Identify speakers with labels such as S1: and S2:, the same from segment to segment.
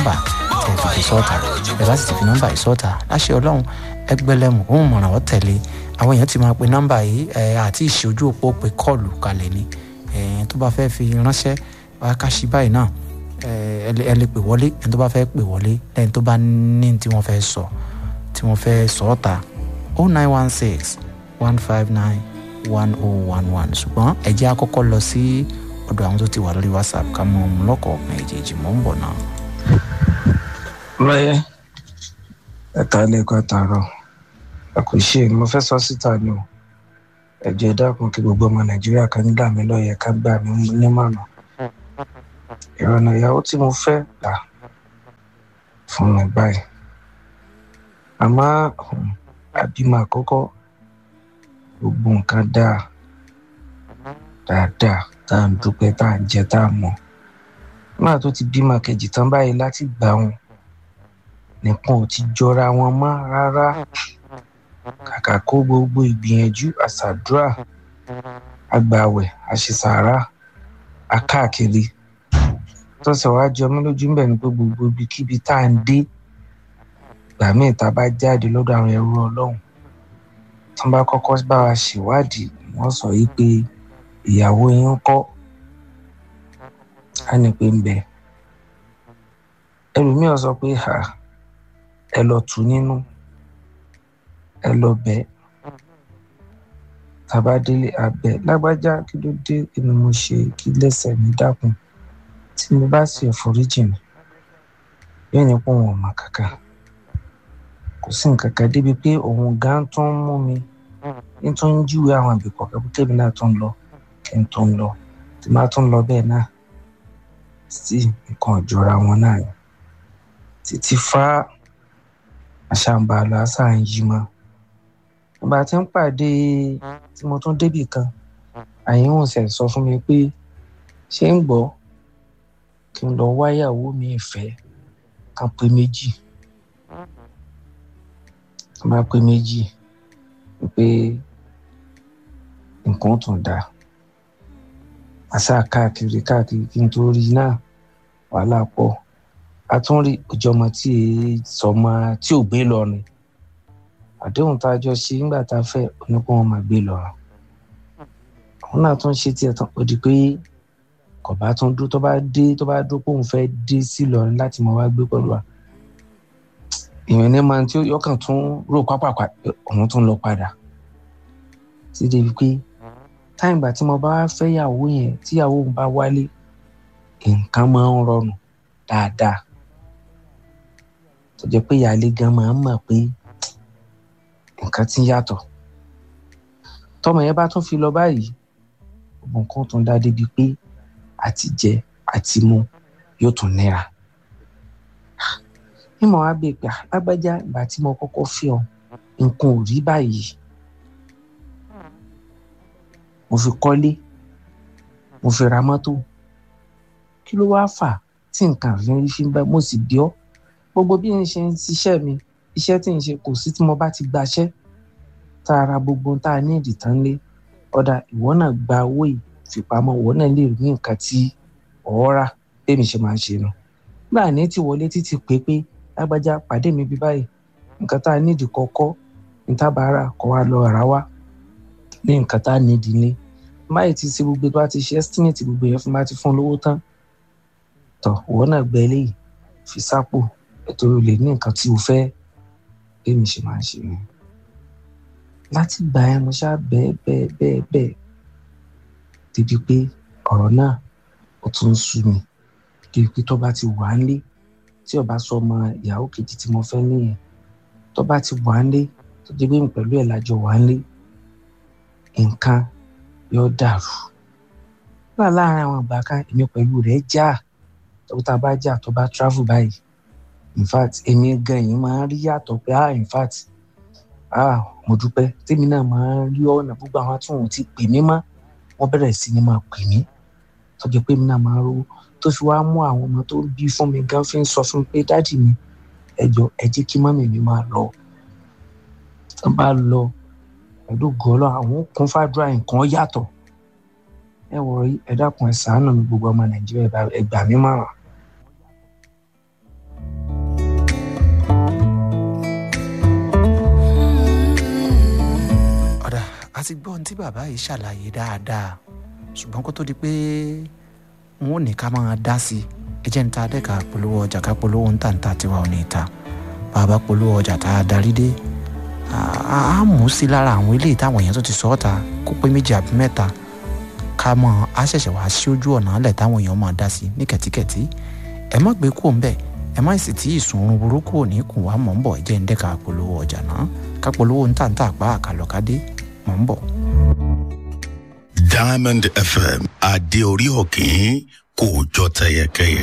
S1: nọ́mbà tẹ̀ fi fi sọ́ọ̀tà ẹ̀ bá sì ti fi nọ́mbà yìí sọ́ọ̀tà láṣẹ ọlọ́run ẹgbẹ́lẹ́mù òun mọ̀ràn ọ́ tẹ̀lé àwọn èèyàn ti máa pe nọ́mbà yìí ẹ̀ àti ìṣojú òpó pe kọ́ọ̀lù kalẹ̀ ni ẹ̀ tó bá fẹ́ fi ránṣẹ́ wá káṣí báyìí náà ẹ lè pè wọlé ẹni tó bá fẹ́ pè wọlé lẹ́yìn tó bá ní tí wọ́n fẹ́ sọ tí wọ́n fẹ́ sọ ọ́ ta oh nine one six one five nine one oh one one ṣùgbọ́n ẹ jẹ́ àkọ́kọ́ lọ sí ọ̀dọ̀ àwọn tó ti wà lórí whatsapp ká mọ ọmọ lọ́kọ̀ọ̀kan èjèèjì mọ́ ń bọ̀ náà.
S2: lọ́yẹ́ ẹ̀ka lẹ́kọ̀ọ́ àtàrọ̀ àkùṣe mo fẹ́ sọ síta ni o ẹ̀jẹ̀ dákun kí gbogbo ọmọ nàìjíríà kan gbà mí lọ́yẹ̀ ká gbà mí nímọ̀nà ìrọ̀nà ìyàwó tí mo fẹ́ gbà fún mi báyìí àmọ́ àbímọ àkọ́kọ́ gbogbo nǹkan dáa dáadáa tá à ń dúpẹ́ tá à ń jẹ tá à mọ̀ náà tó ti bímọ kejì tán báyìí láti gbà wọn nìkan ò ti jọra wọn mọ́ rárá kàkà kó gbogbo ìgbìyànjú àṣàdúrà àgbàwẹ̀ àṣìṣàrà akáàkiri tó sì wá jọ mí lójú ńbẹ ni pé gbogbo ibikíbi tá à ń dé ìgbà míì tá a bá jáde lọ́dọ̀ àwọn ẹrú ọlọ́run tó bá kọ́kọ́ bá wa ṣèwádìí wọ́n sọ yìí pé ìyàwó yín ń kọ́ á ní pé ń bẹ ẹlòmíràn sọ pé ha ẹ lọ tù nínú ẹ lọ bẹ tàbá délé abẹ lágbájá kí ló dé kí ni mo ṣe kí lẹ́sẹ̀ mi dákun tí mo bá sì foríjì mi yóò ní pé òun ò mọ kankan kò sí nǹkan kan débi pé òun gan tó ń mú mi ní tó ń júwe àwọn àbí kọ̀ọ̀kan pé kébì náà tó ń lọ kí n tó ń lọ tí máa tó ń lọ bẹ́ẹ̀ náà sí nǹkan ìjọra wọn náà ni títí fá àṣàǹbàlà àṣà ń yí mọ́ ìgbà tí ń pàdé tí mo tún débì kan àyẹ̀wò ṣẹ̀ sọ fún mi pé ṣé ń gbọ́ kí n lọ wáyàwó mi ìfẹ́ kan pé méjì tó bá pé méjì pé nǹkan tún dáa àṣà káàkiri káàkiri kí n tó rí náà wàhálà pọ̀ a tún rí ìjọmọ tí sọmọ tí ò gbé lọ ni àdéhùn tá a jọ ṣe nígbà tá a fẹ́ oníkó wọn máa gbé lọ òun náà tún ṣe tiẹ̀ tán ó di pé kò bá tún dúró tó bá dé tó bá dúró pé òun fẹ́ dé sí Ìlọrin láti máa wá gbé pẹ̀lú wa ìyẹn ní máa tí yọkàn tún rò pápákọ̀ òun tún lọ padà sí débi pé táìgbà tí mo bá fẹ́ yàwó yẹn tíyàwó òun bá wálé nǹkan máa ń rọrùn dáadáa tó jẹ́ pé ìyáálé gan máa ń mọ̀ pé nǹkan ti ń yàtọ̀ tọmọ yẹn bá tún fi lọ báyìí gbogbo nǹkan tún dá débi pé àti jẹ àti mu yóò tún nira mímọ wá bèè pé lágbájá ìgbà tí mo kọ́kọ́ fi ọ nǹkan ò rí báyìí mo fi kọ́lé mo fi ra mọ́tò kí ló wáá fà tí nǹkan àfihàn fi ń bá mo sì bí ọ gbogbo bí n ṣe ń ṣiṣẹ́ mi iṣẹ́ tí n ṣe kò sí tí mo bá ti gbaṣẹ́ tá a ra gbogbo tá a ní ìdìtàn lé ọ̀dà ìwọ náà gba owó ìfipamọ́ ìwọ náà lè rí nǹkan tí ọ̀ọ́ rà bẹ́ẹ̀ mi ṣe máa ń ṣe nu gbà ní ti wọlé títí pé pé lágbájá pàdé mi bí báyìí nǹkan tá a nídìí kọ́kọ́ ní tábàárà kọ́ wa lọ rà wá ní nǹkan tá a nídìí ní máyì ti ṣe gbogbo tó a ti ṣe estimate gbogbo yẹn fún bá ti fún lówó tán tọ ìwọ náà gbẹ eléyìí fi sápò ètò olè ní nǹkan tí o fẹ́ bẹ́ẹ̀ mi ṣe máa ń ṣe ni láti gbà ẹ́ mo ṣáà bẹ́ẹ̀ bẹ́ẹ̀ bẹ́ẹ̀ bẹ́ẹ̀ débi pé ọ̀rọ̀ náà ó tún ń sú mi débi pé tó bá ti wà á lé tí ó bá sọ ọmọ ìyàwó kejì tí mo fẹ́ nìyẹn tó bá ti wà á lé tó jẹ́ pé pẹ̀lú ẹ̀ lájọ wà á lé nǹkan yóò dàrú nígbà láàárín àwọn ìgbà kan èmi pẹ̀lú rẹ̀ já tó tá a bá jà tó bá travel báyìí in fact èmi gan yìí máa ń rí yàtọ̀ pé ah in fact ah mo dúpẹ́ tèmi náà máa ń rí ọ̀nà gbogbo àwọn tí wọn ò ti pè mí mọ́ wọ́n bẹ̀rẹ̀ sí ni máa pè mí tó jẹ́ pé èmi náà máa ń rówó tó fi wá mú àwọn ọmọ tó bí fún mi gan fi ń sọ fún mi pé dáàdì mi ẹ jọ̀ọ́ ẹ jẹ́ kí mọ́mì mi máa lọ tó bá lọ pẹ̀lú gọ́lọ́ àwọn kún fàdúrà nǹkan yàtọ̀ ẹ wọ ẹ dákun ẹ ṣàánú mi gbogbo ọmọ nàìjíríà ẹ gbà mí mọ̀ràn.
S1: ti gbọ́ ohun tí bàbá yìí ṣàlàyé dáadáa ṣùgbọ́n kó tó di pé n ó ní ká máa dá sí i ẹ jẹ́ ń ta dẹ́ka polówó ọjà ká polówó ń tàǹtà tiwa ò ní ta bàbá polówó ọjà tá a darí dé a mú sí lára àwọn eléyìí táwọn èèyàn tó ti sọ ọ́ ta kó pé méjì àbí mẹ́ta ká mọ̀ á ṣẹ̀ṣẹ̀ wá sí ojú ọ̀nà alẹ̀ táwọn èèyàn máa dá sí ní kẹ̀tíkẹ̀tí ẹ má gbé kúrò ń bẹ̀ ẹ má sì tí ìsùnrun burúkú ò ní kùn wá mọ̀ ń bọ̀ ẹ jẹ́ ń dẹ́ka polówó ọjà náà ká polówó ń tàǹtà pa àkàlọ́kadé mọ̀ ń bọ̀.
S3: Diamond FM adé orí òkín kò jọ tẹyẹkẹyẹ.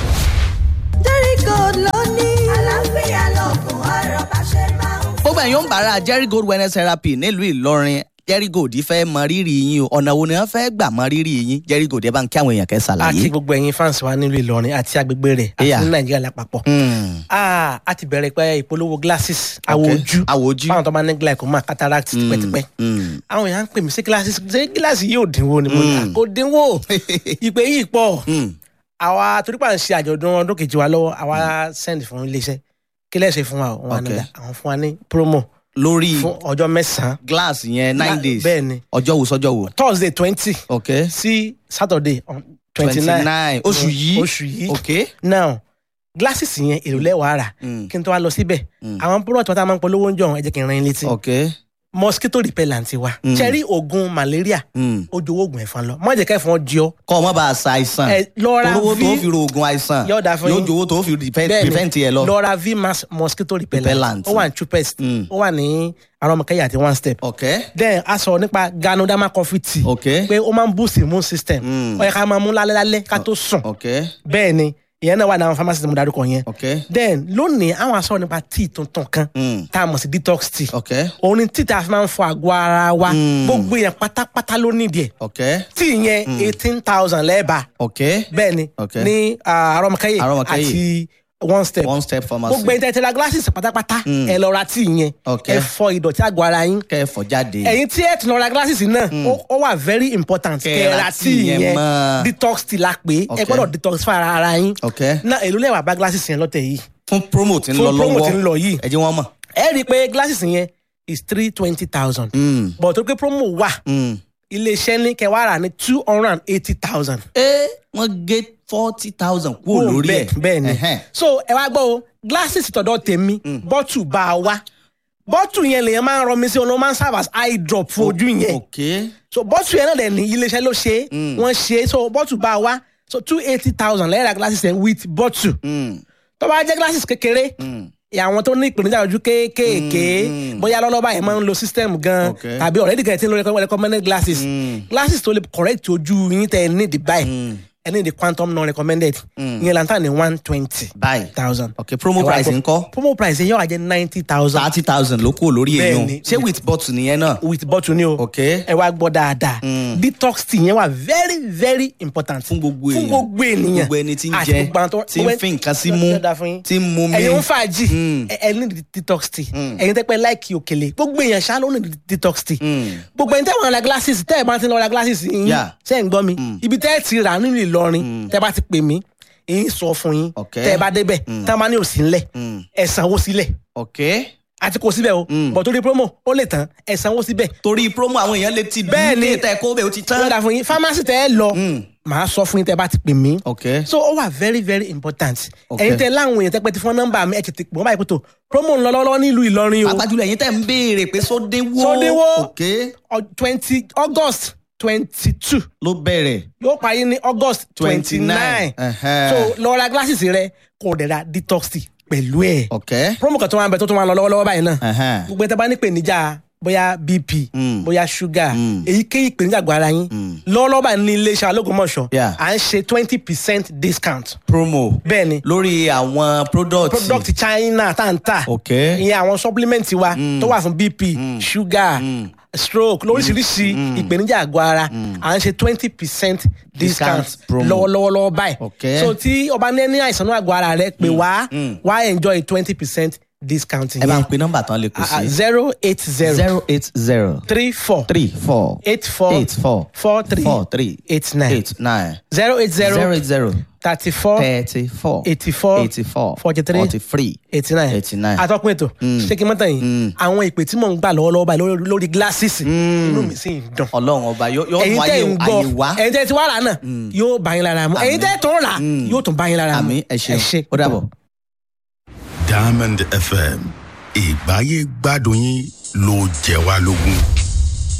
S4: Jerry Gold ló ní. àlàáfíà lọ́gùn ọ̀rọ̀ bá ṣe máa ń.
S5: gbogbo ẹ̀yin ó ń bára Jerry Gold wellness therapy nílùú Ìlọrin Jerry Gold fẹ́ mọ rírì yín o ọ̀nà wo ni wọ́n fẹ́ gbà mọ rírì yín Jerry Gold ẹ bá ń kí àwọn èèyàn kẹ́
S6: àti
S5: ṣàlàyé.
S6: gbogbo ẹ̀yin fans wa nílùú Ìlọrin àti agbègbè rẹ̀ àti
S5: Yeah.
S6: ní Nàìjíríà lápapọ̀.
S5: Hmm,
S6: Ah, a ti bẹ̀rẹ̀ pé ìpolówó glasses àwọ̀
S5: okay.
S6: ojú
S5: àwọ̀ ojú.
S6: fáwọn tó bá ní glaucoma cataract tipẹ́tipẹ́.
S5: Hmm,
S6: àwọn èèyàn ń pè mí sí glasses ṣé gíláàsì yóò dínwó ni mo ní
S5: Mm.
S6: kò dínwó ìpè yìí pọ̀
S5: hmm,
S6: àwa torí pa ń ṣe àjọ̀dún ọdún kejì wa lọ́wọ́ àwa send fún iléeṣẹ́ kí lẹ́sẹ̀ fún wa o wọn
S5: Okay.
S6: àná àwọn fún wa ní promo
S5: lórí
S6: fún ọjọ́ mẹ́sàn-án
S5: glass yẹn nine
S6: Gla-
S5: days
S6: bẹ́ẹ̀ ni
S5: ọjọ́ wo sọ́jọ́ wo.
S6: Thursday twenty
S5: ok
S6: sí Saturday twenty
S5: twenty
S6: nine
S5: nine oṣù yìí
S6: oṣù yìí
S5: ok.
S6: now glasses yẹn èrò lẹ́wàá rà
S5: Hmm,
S6: kí n tó wá lọ síbẹ̀
S5: Mm.
S6: àwọn product wọn tá a máa ń polówó ń jọ ẹ jẹ́ kí n ran yín létí
S5: ok.
S6: mosquito repellent wa
S5: Mm.
S6: cherry oògùn malaria
S5: Hmm.
S6: ó jowó oògùn ẹ̀fọn lọ má jẹ́ ká ẹ̀fọn jí ọ
S5: kọ́ ọ mọ́ bá a sa àìsàn.
S6: ẹ lọ́ra
S5: olówó tó
S6: v
S5: fi ro oògùn àìsàn
S6: Yóò dáa fún
S5: yóò
S6: yín.
S5: jowó tó fi prevent
S6: Bẹ́ẹ̀ni,
S5: prevent yẹ lọ.
S6: lọ́ra v mass mosquito repellent
S5: Repellent.
S6: ó wà ní chupest
S5: Mm.
S6: ó wà ní arọmọkẹyà àti one step
S5: ok
S6: then a sọ nípa ganoderma coffee tea
S5: ok
S6: pé ó máa ń boost immune system
S5: Mm.
S6: ó yẹ ká máa mú lálẹ́ lálẹ́ ká tó sùn
S5: ok
S6: bẹ́ẹ̀ ni ìyẹn náà wà ní àwọn pharmacy tí mo darúkọ yẹn
S5: ok.
S6: then lónìí àwọn aṣọ nípa tea tuntun kan
S5: Hmm,
S6: tá a mọ̀ sí detox tea
S5: ok
S6: òun ni tea tá a fi máa ń fọ àgọ́ ara wa
S5: Mm.
S6: gbogbo èèyàn pátápátá ló nídìí ẹ̀
S5: ok
S6: tea yẹn eighteen thousand lẹ́ẹ̀bà
S5: ok.
S6: bẹ́ẹ̀ ni
S5: Okay.
S6: ní ah, arọmọkẹyẹ
S5: Arọmọkẹyẹ.
S6: àti one step
S5: one step pharmacy.
S6: gbogbo ẹni tẹ́ ti ra glasses pátápátá
S5: Mm.
S6: ẹ lọ ra tea yẹn
S5: Okay.
S6: ẹ fọ ìdọ̀tí àgọ́ ara yín
S5: kẹfọ jáde.
S6: ẹ̀yin tí ẹ tún lọ ra glasses náà ó- ó wà very important
S5: Kẹ́
S6: kẹ́ ẹ
S5: ra
S6: ra
S5: tea
S6: tea
S5: yẹn
S6: yẹn
S5: mọ́.
S6: detox tea la pé ẹ
S5: Okay.
S6: gbọ́dọ̀ detox fún ara ara yín
S5: ok
S6: náà èló lẹ́wà bá glasses yẹn lọ́tẹ̀ yìí
S5: fún promo tí ń
S6: Fún
S5: lọ
S6: promo
S5: lọ́wọ́
S6: tí ń lọ yìí.
S5: ẹ jẹ́ wọ́n mọ̀.
S6: ẹ rí i pé glasses yẹn is three twenty thousand
S5: Mm,
S6: but tó pé promo wà
S5: mm.
S6: iléeṣẹ́ ní kẹwàá rà ní two hundred and eighty thousand.
S5: ẹ wọ́n gé forty thousand kúrò lórí ẹ̀.
S6: bẹ́ẹ̀ ni
S5: Ẹhẹ́n.
S6: so ẹ wá gbọ́ o glasses tọ̀dọ̀ tèmi bọ́tù bá a wá bọ́tù yẹn lèyàn máa ń rọ mi sí ọ̀nà ó máa ń serve as eye drop fún ojú yẹn
S5: ok
S6: so bọ́tù yẹn náà dẹ̀ ní iléeṣẹ́ ló ṣe é
S5: Mm.
S6: wọ́n ṣe é so bọ́tù bá a wá so two eighty thousand lẹ́yìn ra glasses yẹn with bọ́tù
S5: Mm,
S6: tó bá jẹ́ glasses kékeré
S5: mm.
S6: àwọn tó ní ìpèníjà ojú kéékèèké
S5: Mm.
S6: bóyá lọ́lọ́ba yẹn máa ń lo system gan
S5: Okay.
S6: tàbí already gan ẹ ti ń lo recommend- recommended glasses
S5: Mm.
S6: glasses tó lè correct ojú yín tẹ ẹ ní the buy
S5: Mm.
S6: ẹ ní the quantum non recommended
S5: Mm.
S6: ìyẹn lantan ní one twenty
S5: báyìí
S6: thousand.
S5: ok promo
S6: Ẹ wá
S5: price
S6: gbọ́.
S5: ńkọ́
S6: promo price yẹn yóò wá jẹ ninety thousand
S5: thirty thousand ló kúrò lórí èèyàn
S6: Bẹ́ẹ̀ni.
S5: ṣé with bottle nìyẹn náà.
S6: with bottle ni o
S5: ok
S6: ẹ wá gbọ́ dáadáa
S5: Mm.
S6: detox tea yẹn wà very very important
S5: fún gbogbo èèyàn
S6: fún gbogbo ènìyàn
S5: gbogbo ẹni tí ń
S6: àti
S5: jẹ
S6: gbogbo àwọn tó-
S5: tí ń fi nǹkan sí mú
S6: Yóò dáa fún yín.
S5: tí ń mu mi.
S6: ẹ̀yin ń fàájì
S5: Mm.
S6: ẹ ẹ ní detox tea ẹ̀yin tẹ́ pẹ́ láìkì òkèlè gbogbo èèyàn ṣá ló ní detox tea
S5: Mm.
S6: gbogbo ẹni tẹ́ wọ́n ra glasses tẹ́ ẹ̀ bá ti lọ ra glasses yín
S5: Yeah.
S6: ṣe ń gbọ́ mi ibi tẹ́ ẹ ti rà nínú Ìlọrin tẹ́ bá ti pè mí èyí sọ fún yín
S5: Okay.
S6: tẹ́ ẹ bá débẹ̀ tẹ́ ẹ bá ní òsì ńlẹ̀
S5: Mm.
S6: ẹ sanwó sílẹ̀
S5: ok
S6: àti kò síbẹ̀ o bọ̀ torí promo ó lè tán ẹ sanwó síbẹ̀
S5: torí promo àwọn èèyàn lè ti
S6: Bẹ́ẹ̀ ni.
S5: tẹ kó bẹ́ẹ̀ ó ti tán.
S6: lọ́dà fún yín pharmacy tẹ́ ẹ lọ màá sọ fún yín tẹ́ ẹ bá ti pè mí
S5: ok
S6: so ó wà very very important
S5: Okay.
S6: ẹ̀yin tẹ́ láwọn èèyàn tẹ́ pẹ́ ti fún nọ́mbà mi ẹ̀ tètè pè wọ́n báyìí kótó promo ń lọ lọ́wọ́ nílùú Ìlọrin o
S5: pàápàá ẹ̀yin tẹ́ ń béèrè pé sódéwó
S6: Sódéwó.
S5: ok
S6: twenty August twenty two
S5: ló bẹ̀rẹ̀
S6: yóò parí ní August twenty nine
S5: Ẹhẹ́.
S6: so lọ ra glasses rẹ kò dẹ̀ ra detox tea pẹ̀lú ẹ̀
S5: ok
S6: promo kan tó wà ń bẹ tó tún wà lọ lọ́wọ́lọ́wọ́ báyìí náà
S5: Ẹhẹ́.
S6: gbogbo ẹ̀ tẹ́ bá ní ìpèníjà bóyá bp
S5: Mm.
S6: bóyá sugar
S5: Mm.
S6: èyíkéyìí ìpèníjà àgọ́ ara yín lọ́wọ́lọ́wọ́ báyìí ní iléeṣẹ́ alógúnmọ̀ṣọ́
S5: Yeah.
S6: à ń ṣe twenty percent discount
S5: promo
S6: bẹ́ẹ̀ ni
S5: lórí àwọn product
S6: product China tá n tà
S5: ok
S6: ìyẹn àwọn supplement wa tó wà fún bp sugar stroke lóríṣiríṣi ìpèníjà àgọ́ ara à ń ṣe twenty percent discount
S5: Discount promo.
S6: lọ́wọ́lọ́wọ́ báyìí
S5: Okay.
S6: so tí ọba ní ní àìsàn náà àgọ́ ara rẹ pé wá wá enjoy twenty percent discount
S5: ẹ bá ń
S6: yẹn
S5: pe nọ́mbà tán lè kù sí.
S6: zero eight zero
S5: zero eight zero
S6: three four
S5: three four
S6: eight four
S5: eight four
S6: four three
S5: four three
S6: eight nine
S5: eight nine
S6: zero eight
S5: zero
S6: zero
S5: eight zero
S6: thirty four
S5: thirty four
S6: eighty four
S5: eighty four
S6: forty three
S5: forty three
S6: eighty nine
S5: eighty nine.
S6: atọ́kùn ètò ṣé kí n mọ́tàn yìí àwọn ìpè tí mò ń gbà lọ́wọ́lọ́wọ́ báyìí lórí- lórí glasses inú mi sì ń dùn
S5: ọlọ́run ọba yóò yóò
S6: ẹ̀yin
S5: mú
S6: tẹ́
S5: ayé
S6: ń
S5: ayé
S6: gbọ́
S5: wá.
S6: ẹ̀yin tẹ́ ti wá rà náà yóò bá yín lára mu ẹ̀yin tẹ́ tó ń rà yóò tún bá yín lára mu
S5: àmì ẹ ṣeun ó dàbọ̀.
S3: diamond fm ìgbáyé gbádùn yín ló jẹ wá lógún.